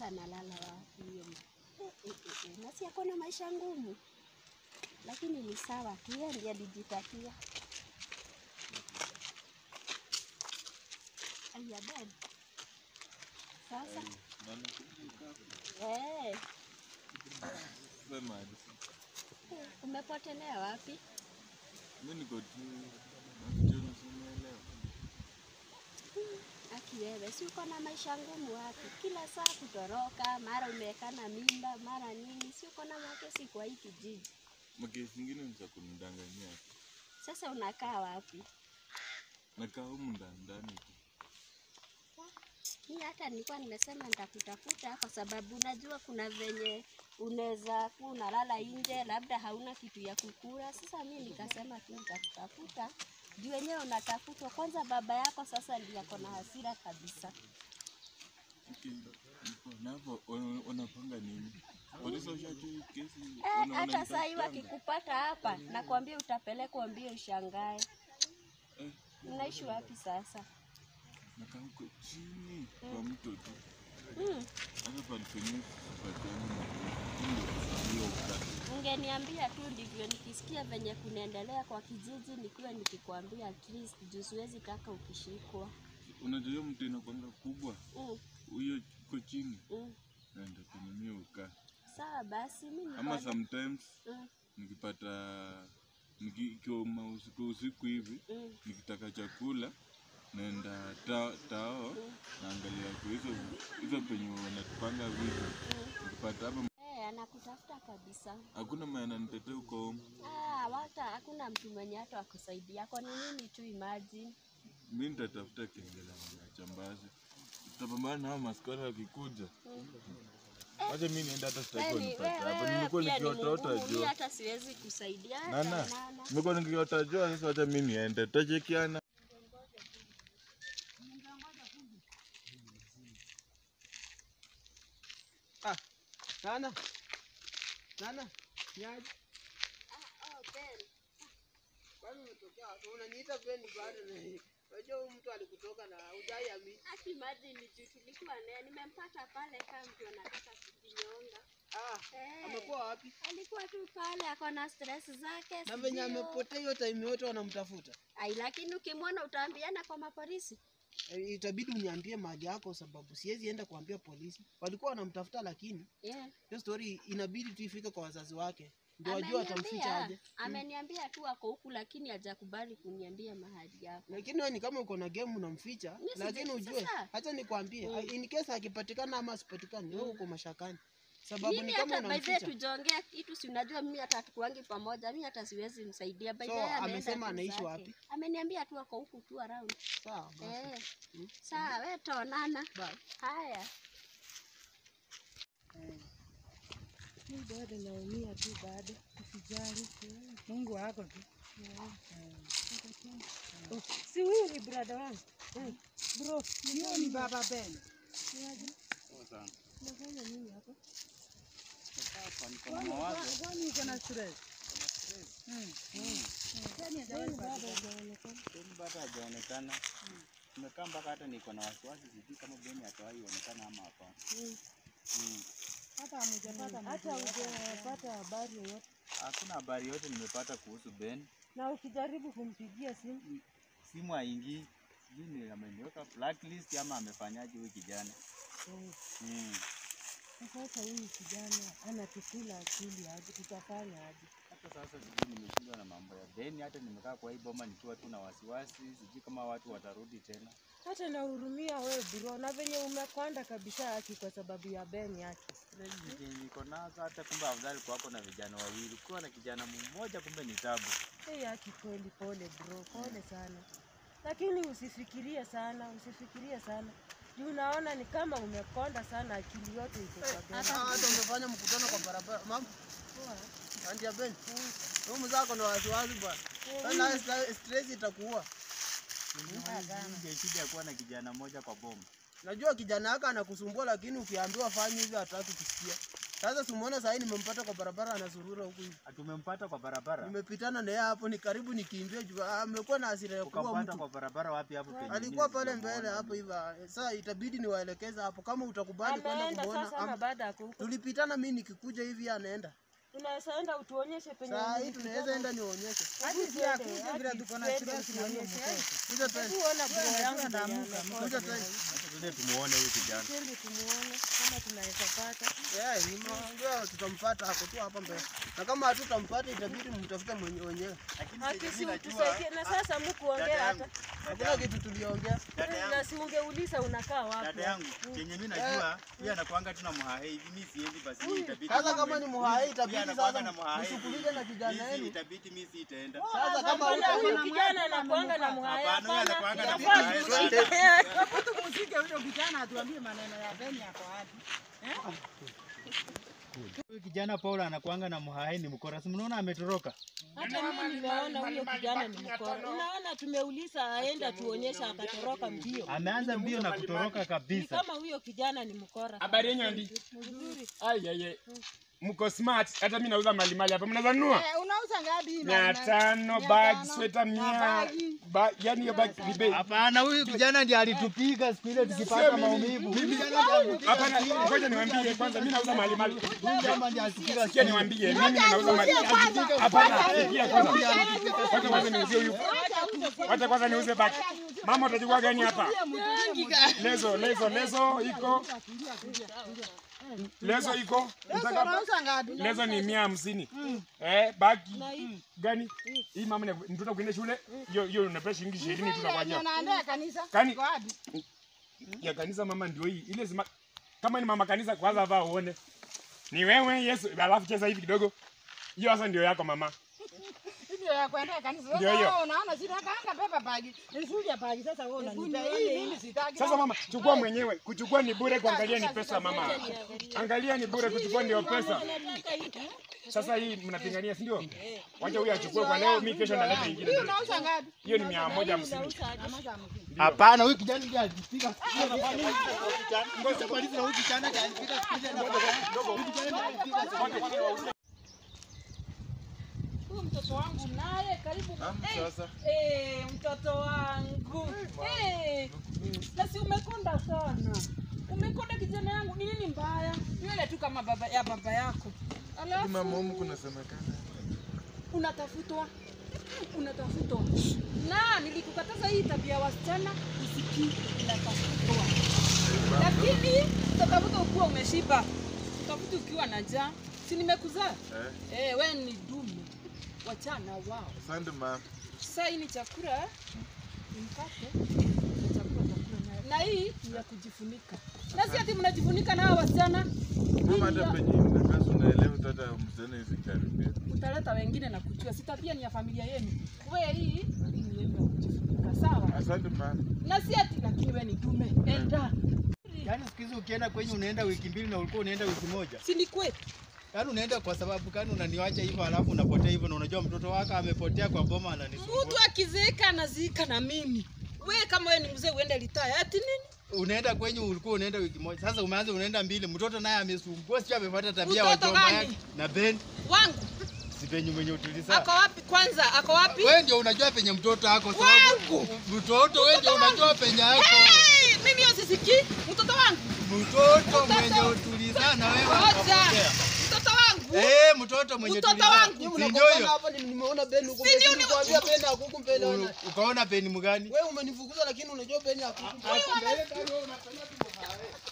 sasa analala wapi huyo mtu? Eh, eh, eh, eh, na si ako na maisha ngumu, lakini ni sawa tu, yeye ndiye alijitakia. Aya dad, sasa eh, Sema hadi. eh, umepotelea wapi? Mimi niko tu nafikiri unaelewa. Aki wewe, si uko na maisha ngumu wapi? Kila saa kutoroka, mara umewekana mimba, mara nini, si uko na makesi kwa hii kijiji. Makesi ingine ni za kunidanganyia. tu. Sasa unakaa wapi? Nakaa humu ndani ndani tu. Mi hata nilikuwa nimesema nitakutafuta kwa sababu unajua kuna venye unaweza kuwa unalala nje, labda hauna kitu ya kukula. Sasa mi nikasema tu nitakutafuta juu wenyewe unatafutwa. Kwanza baba yako sasa ndiye ako na hasira kabisa. Okay. Niko na hapo wana- wanapanga nini? Polisi washajua hii kesi. Eh, wana- hata saa hii wananitafuta. wakikupata hapa, nakwambia utapelekwa mbio ushangae. Eh, Unaishi wapi sasa? nakaa huko chini kwa mto tu. Hmm. Hata palipenye sipatiani na hiyo ukati. Ungeniambia tu ndivyo nikisikia venye kunaendelea kwa kijiji, nikuwe nikikwambia at least juu siwezi taka ukishikwa. Unajua hiyo mto inakwanga kubwa. Mm, Huyo iko chini. mm. Naenda kwenye hiyo ukaa. Sawa basi, mi Ama niko sometimes mm, nikipata niki- ikiwa ma- usiku usiku hivi mm, nikitaka chakula naenda ta, tao mm, naangalia kwa hizo hizo penye wanatupanga vitu mm. nikipata hapa Eh, anakutafuta kabisa. hakuna mwenye ananitetea huko home Ah, hata hakuna mtu mwenye hata akusaidia. Kwa ni nini tu imagine. mi nitatafuta kengele ya chambazi tutapambana na hao maskara wakikuja Mm. wacha mi nienda hata sitaki Wewe ni- wanipate hapa wewe nimekuwa pia ni nikiotota mgumu, mi jua hata siwezi kusaidia. hata nana nana. nimekuwa nikiota jua sasa wacha mi niende tutachekiana Ah, Nana. Nana. Niaje? Oh, Ben. Kwani umetokea wapi? Unaniita Beni bado na Unajua huyu mtu alikutoka na hujai amini. Hata imagine ni juu tulikuwa naye, nimempata pale kama mtu anataka kujinyonga. Ah, Eh. amekuwa wapi? Alikuwa tu pale ako na stress zake. Na venye sijui- amepotea hiyo time yote wanamtafuta. Ai, lakini ukimwona utaambiana kwa mapolisi. Eh, Itabidi uniambie mahali yako sababu siwezi enda kuambia polisi. Walikuwa wanamtafuta lakini Yeah. hiyo story inabidi tu ifike kwa wazazi wake. Ndio wajue watamficha aje. ameniambia tu ako huku, lakini hajakubali kuniambia mahali yako. Lakini wewe ni kama uko na game unamficha, Mimi sija- lakini ujue, sasa. acha nikwambie, Mm. in case akipatikana ama asipatikane, wewe uko mashakani. Sababu Mimi ni kama hata by the way unamficha. tujaongea kitu, si unajua mimi hata hatukuangi pamoja, mimi hata siwezi msaidia. By the So, way ameenda amesema tu anaishi zake. wapi? Ameniambia tu ako huku tu around. Sawa basi. Eh. Mm. Sawa, wewe tuonana. Bye. Haya. Mi bado naumia tu bado, usijali. Mungu wako tu. Oh, si huyu ni brada wangu Eh, bro, Hiyo ni baba Ben. unafanya nini hapa? Kwani- Kwani uko na stress? Mm, mm. Kwani bado hajaonekana? Beni bado hajaonekana. Tumekaa mpaka hata niko na wasiwasi, sijui kama Beni atawahi onekana ama hapana. Mm. Mm. Hata hujapata habari yoyote, Hakuna habari yote nimepata kuhusu Ben. na ukijaribu kumpigia simu Simu haingii, sijui ni ameniweka blacklist ama amefanyaje huyu kijana. eh, Mm. na sasa huyu kijana anatukula akili aje, tutafanya aje? Hata sasa sijui nimeshindwa na mambo ya Ben, hata nimekaa kwa hii boma nikiwa tu na wasiwasi, sijui kama watu watarudi tena. Hata nahurumia we bro, na venye umekonda kabisa haki kwa sababu ya Ben yake. Stress zenye niko nazo, hata kumbe afadhali kwako na vijana wawili, kuwa na kijana mmoja kumbe ni tabu. Hey, haki kweli, pole bro, pole sana, lakini usifikirie sana, usifikirie sana juu unaona ni kama umekonda sana, akili yote iko kwa Ben. Hata hata umefanya mkutano kwa barabara. Mama, andia Ben. Huyu mzee ako na wasiwasi bwana. Sasa stra- stress itakuua. Ndio shida ya kuwa na kijana mmoja kwa boma. Najua kijana yako anakusumbua, lakini ukiambiwa fanye hivi hataki kusikia. Sasa simuona sahii nimempata kwa barabara anazurura huku hivi. Tumempata kwa barabara. Nimepitana naye hapo, ni karibu nikimbie juu ah, amekuwa na hasira ya kuua Ukampata mtu. kwa barabara wapi hapo penye? Alikuwa mimi pale sijamuona. mbele hapo hivi. ah, Sasa itabidi niwaelekeze hapo, kama utakubali kwenda Ameenda kumuona. sasa ama ama- baada ya huko. Tulipitana mimi nikikuja hivi anaenda. Tunaweza enda utuonyeshe penye. Saa hii nilipitana. tunaweza enda nionyeshe. Hadi tuende, vile tuko na stress tuonyeshe. Kuja twende. Hebu ona bro yangu venye amekonda. Kuja twende. Twende tumuone huyu kijana. Twende tumuone kama tunaweza pata. Yeah, nimeongea tutampata hapo tu hapa mbele. Na kama hatutampata itabidi mtafute mwenye wenyewe. Akisi utusaidie na sasa mkuongea hata. Hakuna kitu tuliongea. Na si ungeuliza unakaa wapi? Dada yangu, chenye mimi najua, yeye anakuanga tu na mhahe hivi, mimi siendi basi hii itabidi. Sasa kama ni muhai Yeye itabidi anakuanga sasa na muhai. mshughulike na kijana Mimi wenu. itabidi mimi sitaenda. Sasa kama Mbona huko huyu kijana anakuanga na mwaya Hapana, huyu hapana. anakuanga na Yafaa muhai. tushike. Tumshike huyo kijana atuambie maneno ya Beni yako wapi. Huyu kijana Paula anakuanga na muhai ni mkora. Si mnaona ametoroka? Hata mimi nimeona huyo kijana ni mkora. Unaona tumeuliza aenda tuonyesha akatoroka mbio. Ameanza mbio na kutoroka Ni kabisa. kama huyo kijana ni mkora. Habari yenyu andi? Mzuri. Ai ai ai. Mko smart. Hata mimi nauza mali mali hapa. Mnaweza nunua? Eh, unauza ngapi hii Mia mali mali? tano Mia bag, tano. sweta Na mia. bagi. Ba, yani hiyo bag ni bei. Hapana, huyu kijana ndiye alitupiga siku ile tukipata maumivu. Huyu kijana ndiye alitupiga. Hapana, ngoja niwaambie kwanza mimi nauza mali mali. Huyu jamaa ndiye alitupiga. Sikia niwaambie mimi nauza mali. Hapana, sikia kwanza. Wacha kwanza niuzie huyu. Wacha kwanza niuze bag. Mama utachukua gani hapa? Lezo, lezo, lezo iko. Lezo iko. Nataka Unauza ngapi? lezo ni mia hamsini. Eh, bagi gani? Hii mama ni mtoto kwenda shule. Hiyo hiyo unapea shilingi ishirini tu nakwambia. Unaendea kanisa? Kani- Iko wapi? ya kanisa mama ndio hii ile zima, kama ni mama kanisa kwanza vaa uone ni wewe Yesu alafu cheza hivi kidogo hiyo sasa ndio yako mama Ndio ya kuendea kanisa. Sasa Ndio hiyo. wewe unaona sina kanga beba bagi. Nisuja bagi sasa wewe unanipea hii mimi sitaki. sasa mama chukua mwenyewe kuchukua ni bure kuangalia ni pesa mama angalia ni bure kuchukua ndio pesa sasa hii mnapingania si ndio wacha huyu achukue kwa leo mimi kesho naleta ingine Unauza ngapi? hiyo ni mia moja hamsini Hapana, huyu kijana ndiye alitupiga. Ngoja maliza huyu kijana ndiye alipiga siku ile na huyu kijana ndiye alipiga. Huyu mtoto wangu naye karibu. Sasa Eh, mtoto wangu. Eh. Na si umekonda sana. Umekonda kijana yangu. Ni nini mbaya? Nywele tu kama baba ya baba yako. Alafu mama humu kunasemekana unatafutwa unatafutwa na nilikukataza hii tabia ya wasichana usikii unatafutwa lakini utatafuta ukiwa umeshiba utafuta ukiwa na njaa si nimekuzaa eh, eh, we ni dume wachana wao asante mama. sasa hii ni chakula ni mkate ni chakula utakula nayo. na hii ni ya kujifunika na si ati mnajifunika na hawa wasichana Mama, hata penye mnakaa unaelewa hata msichana hizi karibia. utaleta wengine na kuchua si tabia ni ya familia yenu we hii hii ni yenu ya kujifunika sawa Asante mama. na si ati lakini we ni dume enda Yaani siku hizi ukienda kwenye unaenda wiki mbili na ulikuwa unaenda wiki moja. si ni kwetu Yaani unaenda kwa sababu kani unaniwacha hivyo alafu unapotea hivyo na unajua mtoto wako amepotea kwa boma ananisumbua. mtu akizeeka anaziika na mimi we kama we ni mzee uende litaya ati nini Unaenda kwenye ulikuwa unaenda wiki moja. Sasa umeanza unaenda mbili. Mtoto naye amesumbua sio amefuata tabia wa Mtoto jomba gani? yake. Na Ben wangu si penye mwenye utulizaa. ako wapi kwanza ako wapi Wewe ndio unajua penye mtoto ako sababu mtoto wewe ndio unajua penye yako. hey, mimi hiyo sisikii mtoto wangu Mtoto mwenye utulizaa na wewe Ngoja. ukapotea. mtoto wangu Eh, mtoto mwenye Mtoto tulizaa. wangu. Nyinyi Si ndio mnagombana hiyo? hapa ni- nimeona Ben huko Si ndio mbele. ni- Nilikwambia Ben hakuku mbele U- ona. Ukaona peni mgani? Wewe umenifukuza lakini unajua Ben hakuku.